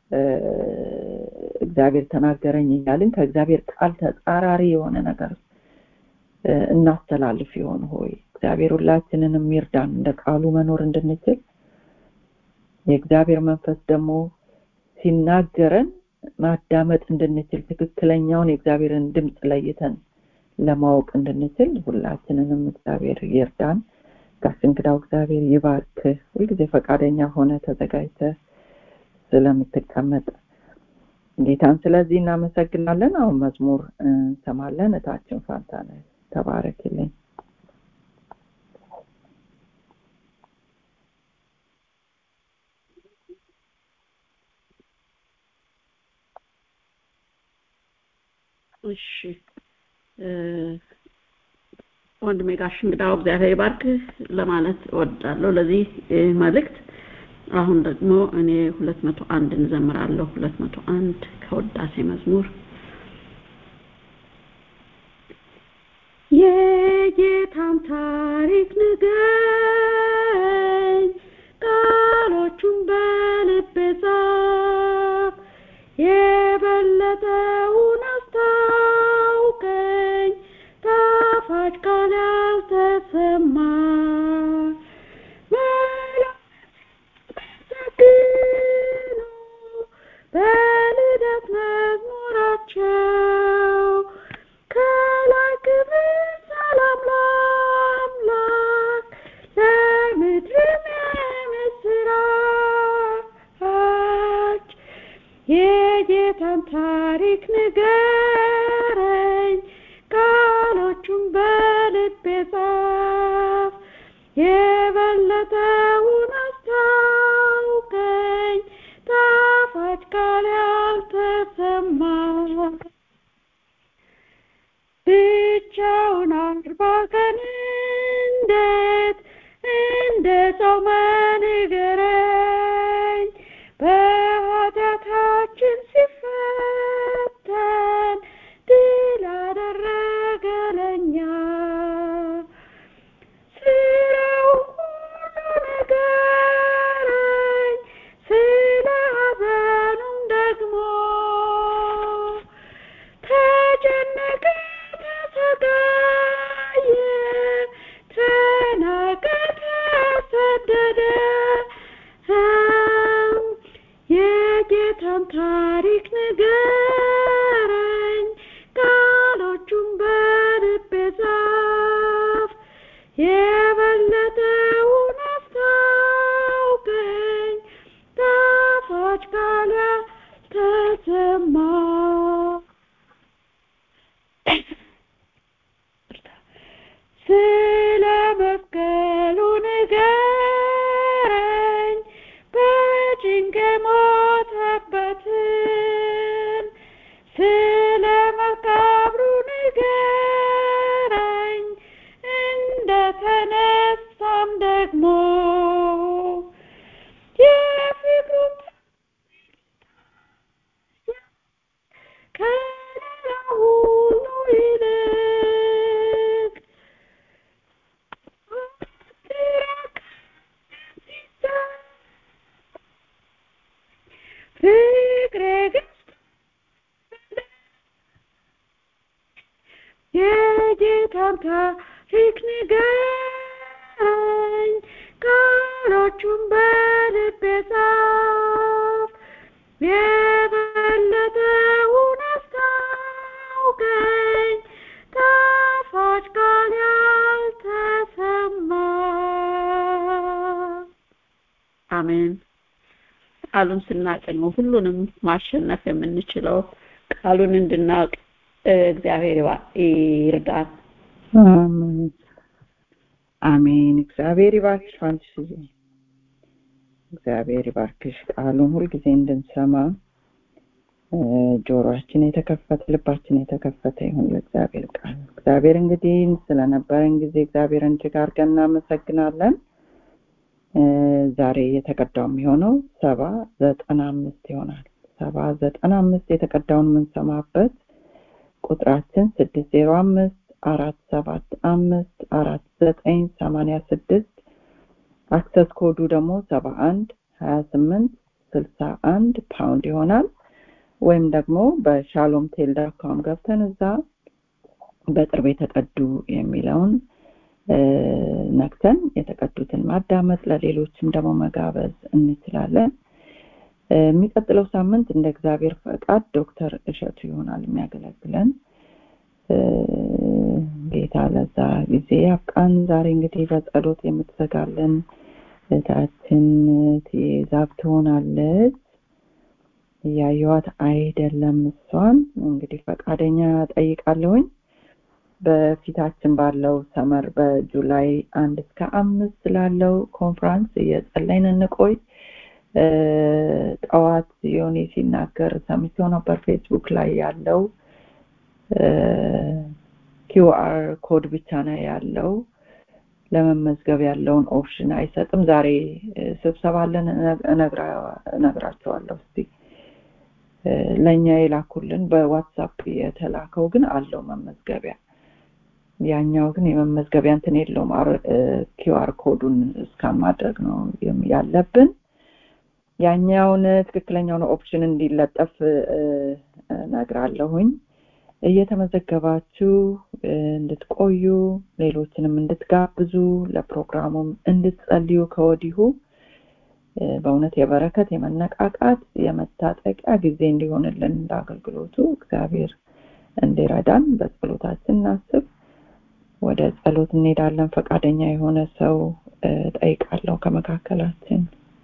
እግዚአብሔር ተናገረኝ እያልን ከእግዚአብሔር ቃል ተጻራሪ የሆነ ነገር እናስተላልፍ ይሆን ሆይ እግዚአብሔር ሁላችንንም ይርዳን እንደ ቃሉ መኖር እንድንችል የእግዚአብሔር መንፈስ ደግሞ ሲናገረን ማዳመጥ እንድንችል ትክክለኛውን የእግዚአብሔርን ድምፅ ለይተን ለማወቅ እንድንችል ሁላችንንም እግዚአብሔር ይርዳን ጋሽ እንግዳው እግዚአብሔር ይባርክ ሁልጊዜ ፈቃደኛ ሆነ ተዘጋጅተ ስለምትቀመጥ ጌታን ስለዚህ እናመሰግናለን አሁን መዝሙር እንሰማለን እታችን ፋንታነ ተባረክልኝ እሺ ወንድሜ ጋሽ እንግዳው እግዚአብሔር ይባርክህ ለማለት እወዳለሁ ለዚህ መልእክት አሁን ደግሞ እኔ ሁለት መቶ አንድ እንዘምራለሁ ሁለት መቶ አንድ ከወዳሴ መዝሙር የጌታን ታሪክ ንገኝ ቃሎቹን በልቤ ጻፍ የበለጠውን አስታውቀኝ ጣፋጭ ቃል ያልተሰማ መላእክት በልደት መዝሙራቸው ከላይ ክብር ሰላም ለአምላክ ለምድርም የምስራች የጌታን ታሪክ ንገረኝ ቃሎቹን በልቤ ጻፍ የበለጠውን አስታውቀኝ ጣፋጭ ቃል ያልተሰማ ብቻውን አርባ ቀን እንዴት እንደ ጾመ ንገረኝ በኃጢአታችን ሲፈተን ድል አደረገ ለኛ ስራው ሁሉ ንገረኝ ስለ ሐዘኑም ደግሞ ተጨነቀ ተሰቃየ ተናቀ ተሰደደ የጌታን ታሪክ ንገረኝ ቃሎቹን በልቤ ጻፍ የበለጠውን አስታውቀኝ ጣፋጭ ቃል ያልተሰማ ስለ መስቀሉ ንገረኝ በጭንቅ ሞተበትን ስለ መቃብሩ ንገረኝ እንደተነሳም ደግሞ የፍቅሩን ከሌላ ሁሉ ይልቅ ፍቅሬ ግን የጌታን ታሪክ ንገረኝ ቃሎቹን በልቤ ጻፍ የበለጠውን አስታውቀኝ ጣፋጭ ቃል ያልተሰማ አሜን ቃሉን ስናቅ ነው ሁሉንም ማሸነፍ የምንችለው ቃሉን እንድናውቅ እግዚአብሔር ይርዳን አሜን አሜን እግዚአብሔር ይባርክሽ ፋንትሽዬ እግዚአብሔር ይባርክሽ ቃሉን ሁልጊዜ እንድንሰማ ጆሮአችን የተከፈተ ልባችን የተከፈተ ይሁን ለእግዚአብሔር ቃል እግዚአብሔር እንግዲህ ስለነበረን ጊዜ እግዚአብሔርን እጅግ አድርገን እናመሰግናለን ዛሬ የተቀዳው የሚሆነው ሰባ ዘጠና አምስት ይሆናል ሰባ ዘጠና አምስት የተቀዳውን የምንሰማበት ቁጥራችን ስድስት ዜሮ አምስት አራት ሰባት አምስት አራት ዘጠኝ ሰማኒያ ስድስት አክሰስ ኮዱ ደግሞ ሰባ አንድ ሀያ ስምንት ስልሳ አንድ ፓውንድ ይሆናል ወይም ደግሞ በሻሎም ቴልዳካም ገብተን እዛ በቅርብ የተቀዱ የሚለውን ነክተን የተቀዱትን ማዳመጥ ለሌሎችም ደግሞ መጋበዝ እንችላለን የሚቀጥለው ሳምንት እንደ እግዚአብሔር ፈቃድ ዶክተር እሸቱ ይሆናል የሚያገለግለን ጌታ ለዛ ጊዜ ያብቃን ዛሬ እንግዲህ በጸሎት የምትዘጋለን እህታችን ትዛብ ትሆናለች እያየዋት አይደለም እሷን እንግዲህ ፈቃደኛ ጠይቃለሁኝ በፊታችን ባለው ሰመር በጁላይ አንድ እስከ አምስት ላለው ኮንፍራንስ እየጸለይን እንቆይ ጠዋት ዮኒ ሲናገር ሰምቼው ነበር ፌስቡክ ላይ ያለው ኪውአር ኮድ ብቻ ነው ያለው ለመመዝገብ ያለውን ኦፕሽን አይሰጥም ዛሬ ስብሰባ አለን እነግራቸዋለሁ እስቲ ለእኛ የላኩልን በዋትሳፕ የተላከው ግን አለው መመዝገቢያ ያኛው ግን የመመዝገቢያ እንትን የለውም ኪውአር ኮዱን እስካን ማድረግ ነው ያለብን ያኛውን ትክክለኛውን ኦፕሽን እንዲለጠፍ ነግራለሁኝ እየተመዘገባችሁ እንድትቆዩ ሌሎችንም እንድትጋብዙ ለፕሮግራሙም እንድትጸልዩ ከወዲሁ በእውነት የበረከት የመነቃቃት የመታጠቂያ ጊዜ እንዲሆንልን ለአገልግሎቱ እግዚአብሔር እንዲረዳን በጸሎታችን እናስብ ወደ ጸሎት እንሄዳለን ፈቃደኛ የሆነ ሰው ጠይቃለሁ ከመካከላችን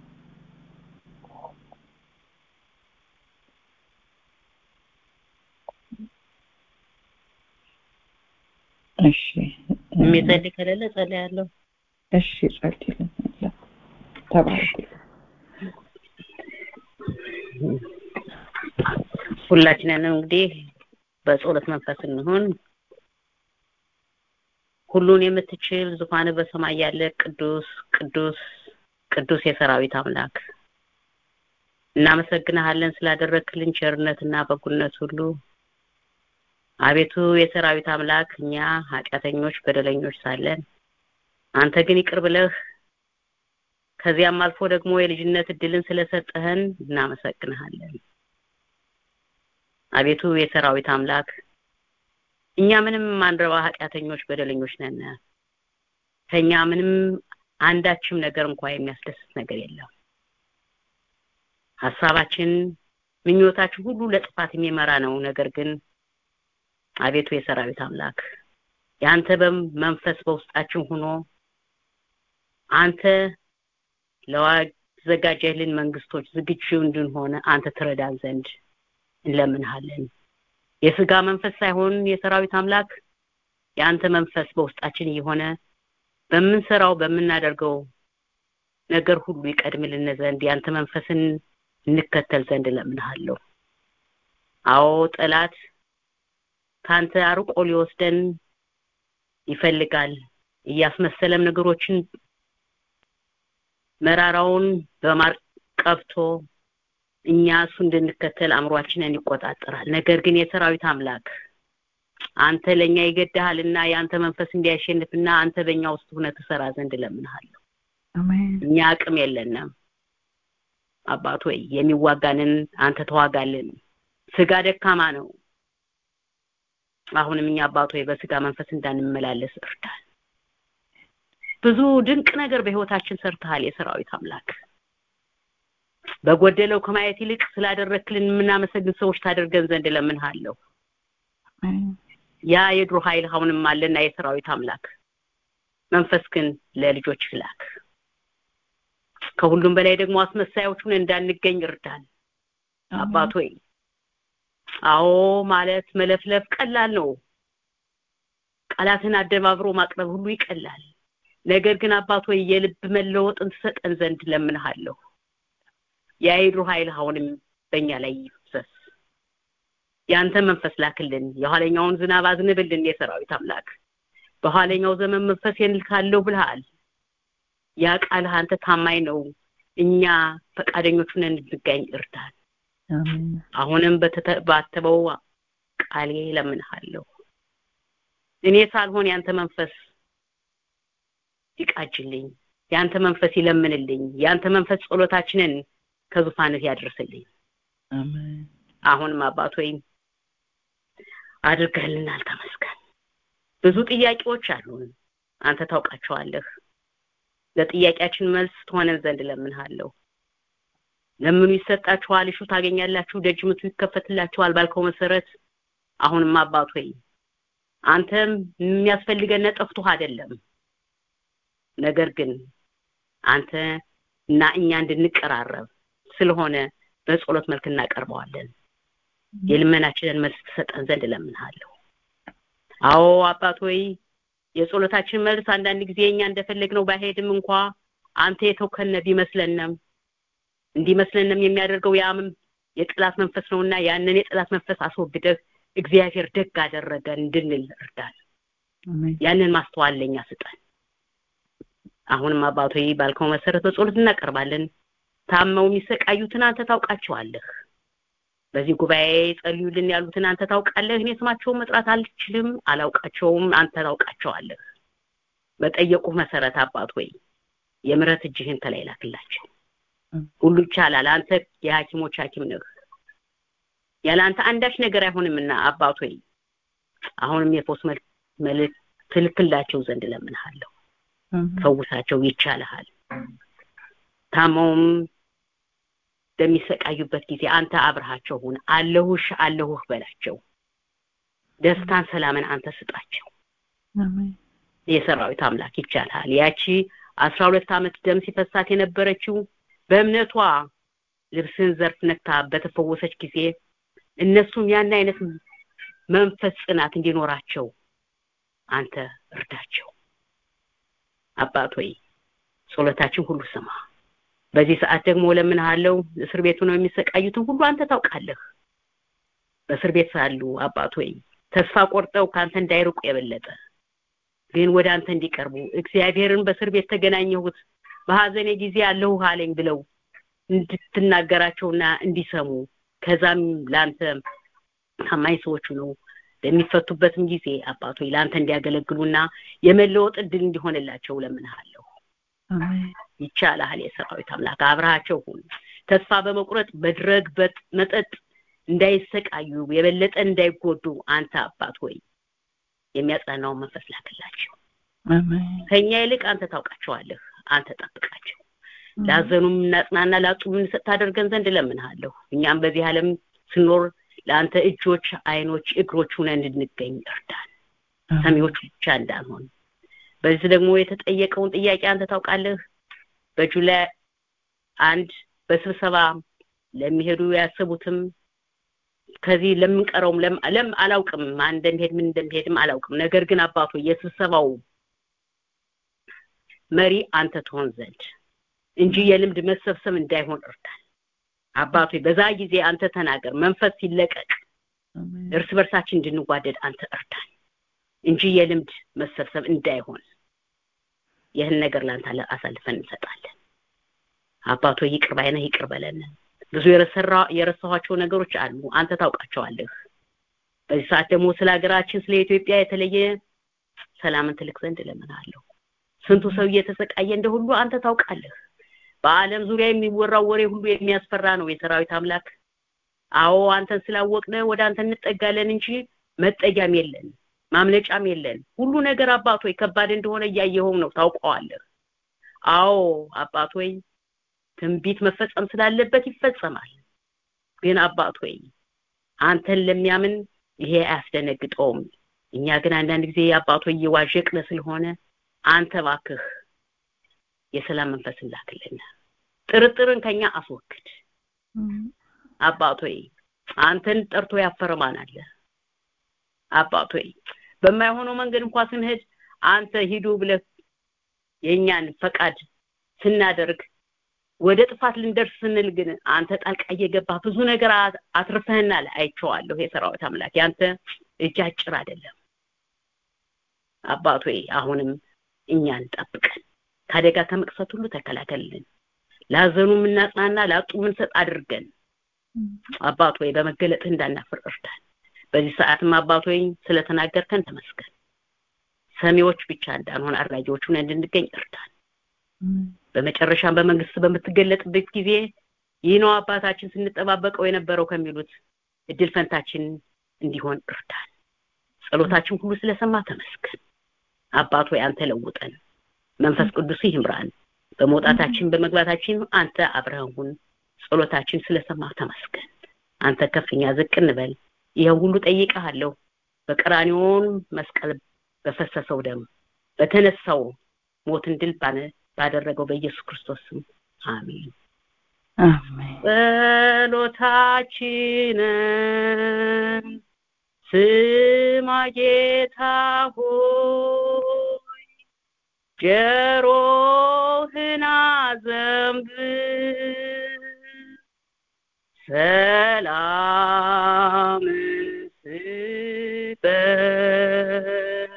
እሺ የሚጸልይ ከሌለ ጸልያለሁ እሺ ጸልይልን ተባረክ ሁላችንንም እንግዲህ በጸሎት መንፈስ እንሆን ሁሉን የምትችል ዙፋን በሰማይ ያለ ቅዱስ ቅዱስ ቅዱስ የሰራዊት አምላክ እናመሰግንሃለን ስላደረክልን ቸርነትና በጎነት ሁሉ አቤቱ የሰራዊት አምላክ እኛ ኃጢአተኞች በደለኞች ሳለን አንተ ግን ይቅር ብለህ ከዚያም አልፎ ደግሞ የልጅነት እድልን ስለሰጠህን እናመሰግንሃለን አቤቱ የሰራዊት አምላክ እኛ ምንም ማንረባ ኃጢአተኞች በደለኞች ነን ከኛ ምንም አንዳችም ነገር እንኳ የሚያስደስት ነገር የለም ሀሳባችን ምኞታችን ሁሉ ለጥፋት የሚመራ ነው ነገር ግን አቤቱ የሰራዊት አምላክ የአንተ መንፈስ በውስጣችን ሆኖ አንተ ለዋዘጋጀህልን መንግስቶች ዝግጁ እንድንሆነ አንተ ትረዳን ዘንድ እንለምንሃለን የስጋ መንፈስ ሳይሆን የሰራዊት አምላክ የአንተ መንፈስ በውስጣችን እየሆነ በምንሰራው በምናደርገው ነገር ሁሉ ይቀድምልን ዘንድ የአንተ መንፈስን እንከተል ዘንድ እለምንሃለሁ አዎ ጠላት ካንተ አርቆ ሊወስደን ይፈልጋል እያስመሰለም ነገሮችን መራራውን በማር ቀብቶ እኛ እሱ እንድንከተል አእምሯችንን ይቆጣጠራል ነገር ግን የሰራዊት አምላክ አንተ ለኛ ይገድሃልና የአንተ መንፈስ እንዲያሸንፍና አንተ በእኛ ውስጥ ሆነ ትሰራ ዘንድ እለምንሃለሁ እኛ አቅም የለንም አባት ሆይ የሚዋጋንን አንተ ተዋጋልን ስጋ ደካማ ነው አሁንም እኛ አባት ሆይ በስጋ መንፈስ እንዳንመላለስ እርዳን ብዙ ድንቅ ነገር በህይወታችን ሰርተሃል የሰራዊት አምላክ በጎደለው ከማየት ይልቅ ስላደረክልን የምናመሰግን ሰዎች ታደርገን ዘንድ እለምንሃለሁ ያ የድሮ ኃይል አሁንም አለና የሰራዊት አምላክ መንፈስ ግን ለልጆች ላክ ከሁሉም በላይ ደግሞ አስመሳዮቹን እንዳንገኝ እርዳን አባት ሆይ አዎ ማለት መለፍለፍ ቀላል ነው ቃላትን አደባብሮ ማቅረብ ሁሉ ይቀላል ነገር ግን አባት ሆይ የልብ መለወጥን ትሰጠን ዘንድ ለምንሃለሁ የአይድሩ ኃይል አሁንም በእኛ ላይ ይፍሰስ ያንተ መንፈስ ላክልን የኋለኛውን ዝናብ አዝንብልን የሰራዊት አምላክ በኋለኛው ዘመን መንፈሴን ልካለሁ ብለሃል ያ ቃልህ አንተ ታማኝ ነው እኛ ፈቃደኞች ሆነን እንድንገኝ እርዳን አሜን አሁንም በተባተበው ቃሌ ለምንሃለሁ እኔ ሳልሆን ያንተ መንፈስ ይቃጅልኝ ያንተ መንፈስ ይለምንልኝ ያንተ መንፈስ ጸሎታችንን ከዙፋንህ ያድርስልኝ አሜን አሁንም አባት ሆይ አድርገህልናል ተመስገን ብዙ ጥያቄዎች አሉን አንተ ታውቃቸዋለህ ለጥያቄያችን መልስ ትሆነን ዘንድ ለምንሃለሁ ለምኑ ይሰጣችኋል እሹ ታገኛላችሁ ደጅ ምቱ ይከፈትላችኋል ባልከው መሰረት አሁንም አባት ሆይ አንተም የሚያስፈልገን ጠፍቶህ አይደለም ነገር ግን አንተ እና እኛ እንድንቀራረብ ስለሆነ በጸሎት መልክ እናቀርበዋለን የልመናችንን መልስ ትሰጠን ዘንድ እለምንሃለሁ አዎ አባት ሆይ የጸሎታችን መልስ አንዳንድ ጊዜ እኛ እንደፈለግነው ባይሄድም እንኳ አንተ የተውከነ ቢመስለንም እንዲመስለንም የሚያደርገው ያምም የጥላት መንፈስ ነውና ያንን የጥላት መንፈስ አስወግደህ እግዚአብሔር ደግ አደረገ እንድንል እርዳን አሜን ያንን ማስተዋል ለኛ ስጠን አሁንም አባቶ ባልከው መሰረት በጸሎት እናቀርባለን ታመው የሚሰቃዩትን አንተ ታውቃቸዋለህ በዚህ ጉባኤ ጸልዩልን ያሉትን አንተ ታውቃለህ እኔ ስማቸውን መጥራት አልችልም አላውቃቸውም አንተ ታውቃቸዋለህ በጠየቁ መሰረት አባት ሆይ የምረት እጅህን ተላይ ላክላቸው ሁሉ ይቻላል አንተ የሐኪሞች ሐኪም ነህ ያለ አንተ አንዳች ነገር አይሆንምና አባት ሆይ አሁንም የፎስ መልእክት ትልክላቸው ዘንድ ለምንሃለሁ ፈውሳቸው ይቻልሃል ታመውም በሚሰቃዩበት ጊዜ አንተ አብረሃቸው ሁን አለሁሽ አለሁህ በላቸው ደስታን ሰላምን አንተ ስጣቸው አሜን የሰራዊት አምላክ ይቻልሃል ያቺ አስራ ሁለት ዓመት ደም ሲፈሳት የነበረችው በእምነቷ ልብስን ዘርፍ ነክታ በተፈወሰች ጊዜ እነሱም ያን አይነት መንፈስ ጽናት እንዲኖራቸው አንተ እርዳቸው አባት ሆይ ጸሎታችን ሁሉ ስማ በዚህ ሰዓት ደግሞ ለምንሃለው እስር ቤቱ ነው የሚሰቃዩትን ሁሉ አንተ ታውቃለህ በእስር ቤት ሳሉ አባት ሆይ ተስፋ ቆርጠው ከአንተ እንዳይርቁ የበለጠ ግን ወደ አንተ እንዲቀርቡ እግዚአብሔርን በእስር ቤት ተገናኘሁት በሀዘኔ ጊዜ አለሁ አለኝ ብለው እንድትናገራቸውና እንዲሰሙ ከዛም ለአንተ ታማኝ ሰዎች ነው በሚፈቱበትም ጊዜ አባቶ ለአንተ እንዲያገለግሉና የመለወጥ እድል እንዲሆንላቸው ለምንሃለሁ አሜን ይቻልሃል የሰራዊት አምላክ አብረሃቸው ሁን ተስፋ በመቁረጥ በድረግ መጠጥ እንዳይሰቃዩ የበለጠ እንዳይጎዱ አንተ አባት ሆይ የሚያጽናናውን መንፈስ ላክላቸው አሜን ከኛ ይልቅ አንተ ታውቃቸዋለህ አንተ ጠብቃቸው ላዘኑም እናጽናና ላጡም እንሰጥ ታደርገን ዘንድ እለምንሃለሁ እኛም በዚህ ዓለም ስኖር ለአንተ እጆች አይኖች እግሮች ሁነን እንድንገኝ እርዳን ሰሚዎች ብቻ እንዳንሆን በዚህ ደግሞ የተጠየቀውን ጥያቄ አንተ ታውቃለህ በጁላይ አንድ በስብሰባ ለሚሄዱ ያሰቡትም ከዚህ ለምንቀረውም ለም አላውቅም ማን እንደሚሄድ ምን እንደሚሄድም አላውቅም ነገር ግን አባቶ የስብሰባው መሪ አንተ ትሆን ዘንድ እንጂ የልምድ መሰብሰብ እንዳይሆን እርዳን አባቶ በዛ ጊዜ አንተ ተናገር መንፈስ ሲለቀቅ እርስ በርሳችን እንድንጓደድ አንተ እርዳን እንጂ የልምድ መሰብሰብ እንዳይሆን ይህን ነገር ላንተ አሳልፈን እንሰጣለን አባቶ ይቅር ባይነህ ይቅር በለን ብዙ የረሰራ የረሳኋቸው ነገሮች አሉ አንተ ታውቃቸዋለህ በዚህ ሰዓት ደግሞ ስለ ሀገራችን ስለ ኢትዮጵያ የተለየ ሰላምን ትልክ ዘንድ እለምናለሁ ስንቱ ሰው እየተሰቃየ እንደ ሁሉ አንተ ታውቃለህ በአለም ዙሪያ የሚወራው ወሬ ሁሉ የሚያስፈራ ነው የሰራዊት አምላክ አዎ አንተን ስላወቅነ ወደ አንተ እንጠጋለን እንጂ መጠጊያም የለን ማምለጫም የለን ሁሉ ነገር አባት ሆይ ከባድ እንደሆነ እያየኸው ነው ታውቀዋለህ አዎ አባት ሆይ ትንቢት መፈጸም ስላለበት ይፈጸማል ግን አባት ሆይ አንተን ለሚያምን ይሄ አያስደነግጠውም እኛ ግን አንዳንድ ጊዜ አባት ሆይ እየዋዠቅነ ስለሆነ አንተ ባክህ የሰላም መንፈስ ላክልን ጥርጥርን ከኛ አስወግድ አባቶይ አንተን ጠርቶ ያፈረ ማን አለ አባቶይ በማይሆነው መንገድ እንኳን ስንሄድ አንተ ሂዱ ብለህ የኛን ፈቃድ ስናደርግ ወደ ጥፋት ልንደርስ ስንል ግን አንተ ጣልቃ እየገባህ ብዙ ነገር አትርፈህናል አይቼዋለሁ የሰራዊት አምላክ ያንተ እጅ አጭር አይደለም አባቶ አሁንም እኛን ጠብቀን ከአደጋ ከመቅሰት ሁሉ ተከላከልልን ላዘኑ የምናጽናና ላጡ የምንሰጥ አድርገን አባት ሆይ በመገለጥህ እንዳናፍር እርዳን በዚህ ሰዓትም አባት ሆይ ስለተናገርከን ተመስገን ሰሚዎች ብቻ እንዳንሆን አድራጊዎች ሆነን እንድንገኝ እርዳን በመጨረሻም በመንግስት በምትገለጥበት ጊዜ ይህ ነው አባታችን ስንጠባበቀው የነበረው ከሚሉት እድል ፈንታችን እንዲሆን እርዳን ጸሎታችን ሁሉ ስለሰማ ተመስገን አባት ሆይ አንተ ለውጠን መንፈስ ቅዱስ ይምራን በመውጣታችን በመግባታችን አንተ አብረህን ሁን ጸሎታችን ስለሰማ ተመስገን አንተ ከፍኛ ዝቅ እንበል ይሄን ሁሉ ጠይቀሃለሁ በቀራኒዮን መስቀል በፈሰሰው ደም በተነሳው ሞትን ድል ባደረገው በኢየሱስ ክርስቶስ ስም አሜን ጸሎታችንን ስማ ጌታ ሆይ ጆሮህን አዘንብል ሰላም ስጠን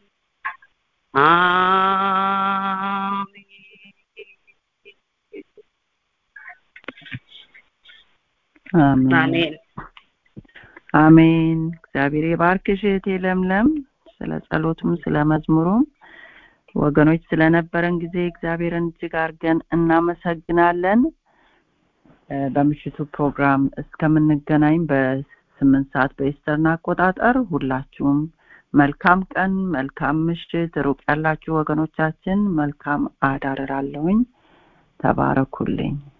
አሜን አሜን እግዚአብሔር የባርክሽ እህቴ ለምለም ስለ ጸሎቱም ስለ መዝሙሩም ወገኖች ስለነበረን ጊዜ እግዚአብሔርን እጅግ አድርገን እናመሰግናለን በምሽቱ ፕሮግራም እስከምንገናኝ በስምንት ሰዓት በኢስተርን አቆጣጠር ሁላችሁም መልካም ቀን መልካም ምሽት ሩቅ ያላችሁ ወገኖቻችን መልካም አዳር እላለሁኝ ተባረኩልኝ